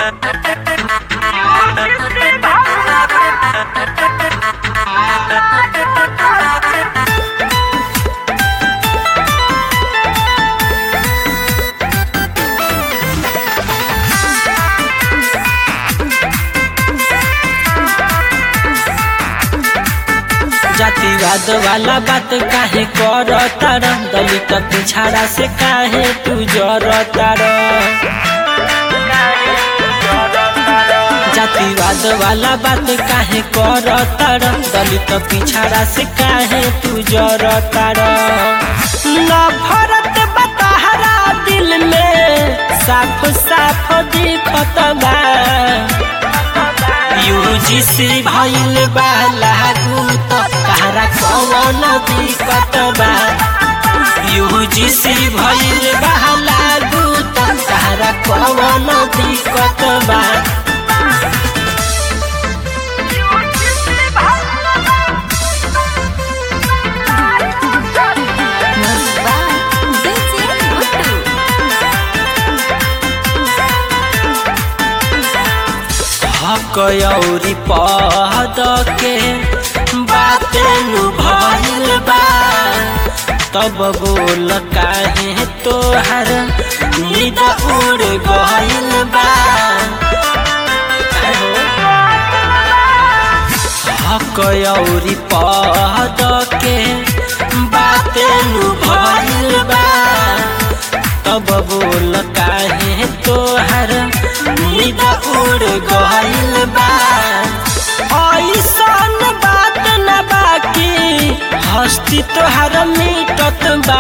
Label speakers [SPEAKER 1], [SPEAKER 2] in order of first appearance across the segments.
[SPEAKER 1] जातिवाद वाला बात काहे कर तार दलित पिछाड़ा से काहे तू जर तार जातिवाद वाला बात काहे कर तार दलित पिछाड़ा से काहे तू जर तार नफरत बताहरा दिल में साफ साफ दिखत बा यूजीसी भइल बा लागू त कहरा कवन दिक्कत बा यूजीसी भइल बा लागू त कहरा कवन दिक्कत बा हक औरी पद के बाते नु भइल बा तब बोल काहे तोहर नींद उड़ गइल बा हक औरी पद के बाते नु भइल बा तब बोल काहे तोहर नींद उड़ गइल बा ऐसन बात न बाकी हस्ती तोहर मिटत बा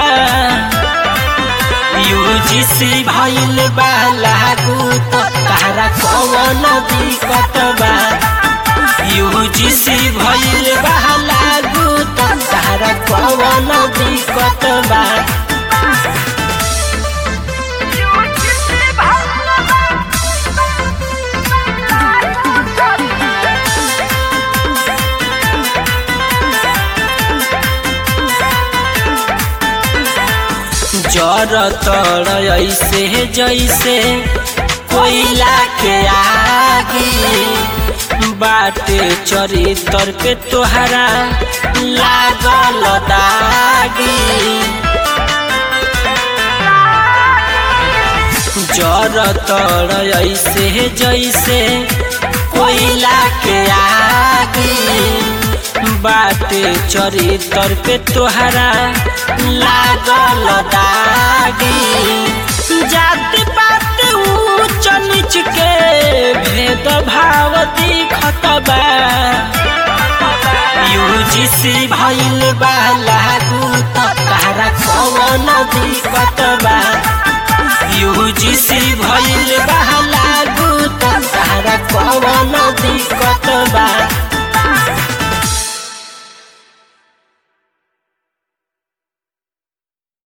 [SPEAKER 1] यूजीसी भइल बा लागू त तारा कवन दिक्कत बा यूजीसी भइल बा लागू त तारा कवन दिक्कत बा जर तर ऐसे जैसे कोयला के आगे बाटे चरित्र पे तोहरा लागल दागी जर तर ऐसे जैसे कोयला के आगे बाटे चरित्र पे तोहरा लागल दागी जाति पात ऊंच नीच के भेद भाव दिखत बा यूजीसी भइल बा लागू त तारा कवन दिक्कत बा